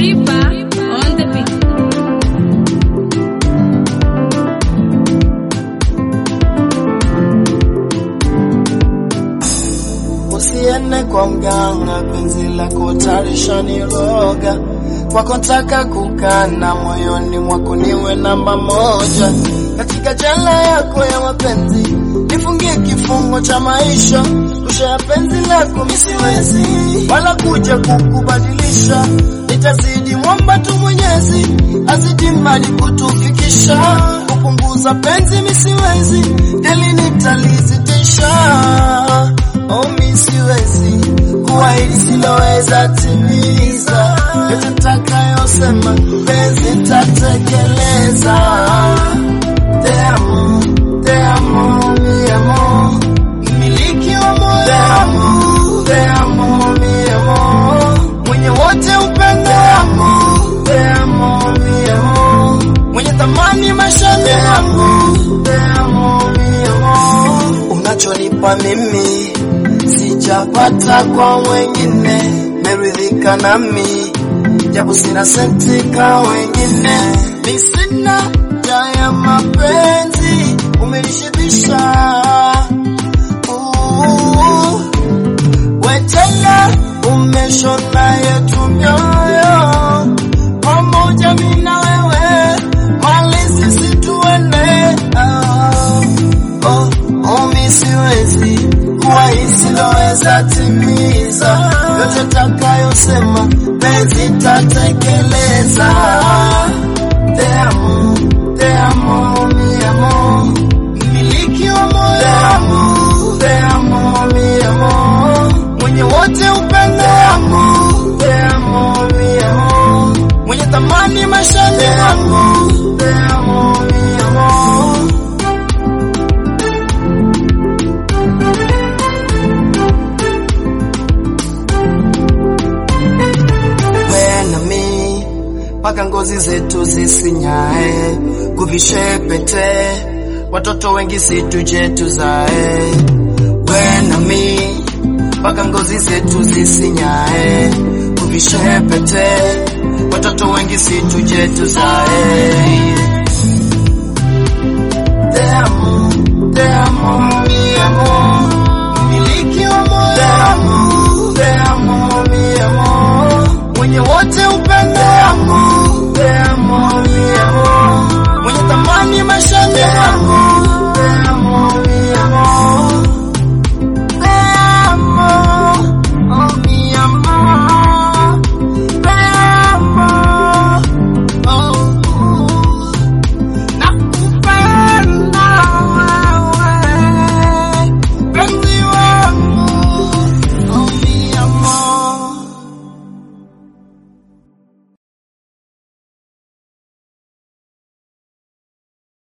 Reaper on the beat. Usiende kwa mganga, penzi lako tarisha niroga. Kwako ntaka kukana, moyoni mwako niwe namba moja. Katika jela yako ya mapenzi, nifungie kifungo cha maisha. Rusha ya penzi lako misiwezi, wala kuja kukubadilisha. Nitazidi mwomba tu Mwenyezi, azidi mali kutufikisha. Kupunguza penzi misiwezi, deli nitalizitisha. Oh, mi siwezi kuahidi siloweza timiza, yote nitakayosema penzi nitatekeleza. Te amo, te amo, mi amor, mmiliki wa moyo wangu. Te amo, mi amor, mwenye wote upendo wangu. Te amo, mi amor, mwenye thamani maishani yangu. Te amo, mi amor, unachonipa mimi sijapata kwa mwengine, meridhika nami japo sina senti ka wengine, mi sina ja ya mapenzi, umenishibisha Uh, wetela umeshona yetu mioyo pamoja, mi na wewe mali sisi tuende oh, oh, oh, mi siwezi kuwa isiloweza timiza yote takayosema penzi tatekeleza. Te amo, te amo, mi amor, mmiliki wa moyo wangu. Te amo, mi amor, mwenye wote upendo wangu. Te amo, mi amor, mwenye thamani maishani mwangu. Te amo, mi amor. wewe na mi mpaka ngozi zetu zisinyae, kuvishe pete, watoto wengi situje tuzae. Wewe na mi mpaka ngozi zetu zisinyae, kuvishe pete, watoto wengi situje tuzae. Te amo, te amo, mi amor, mmiliki wa moyo wangu. Te amo, mi amor, mwenye wote upendo wangu. Te amo, mi amor, mwenye thamani maishani yangu.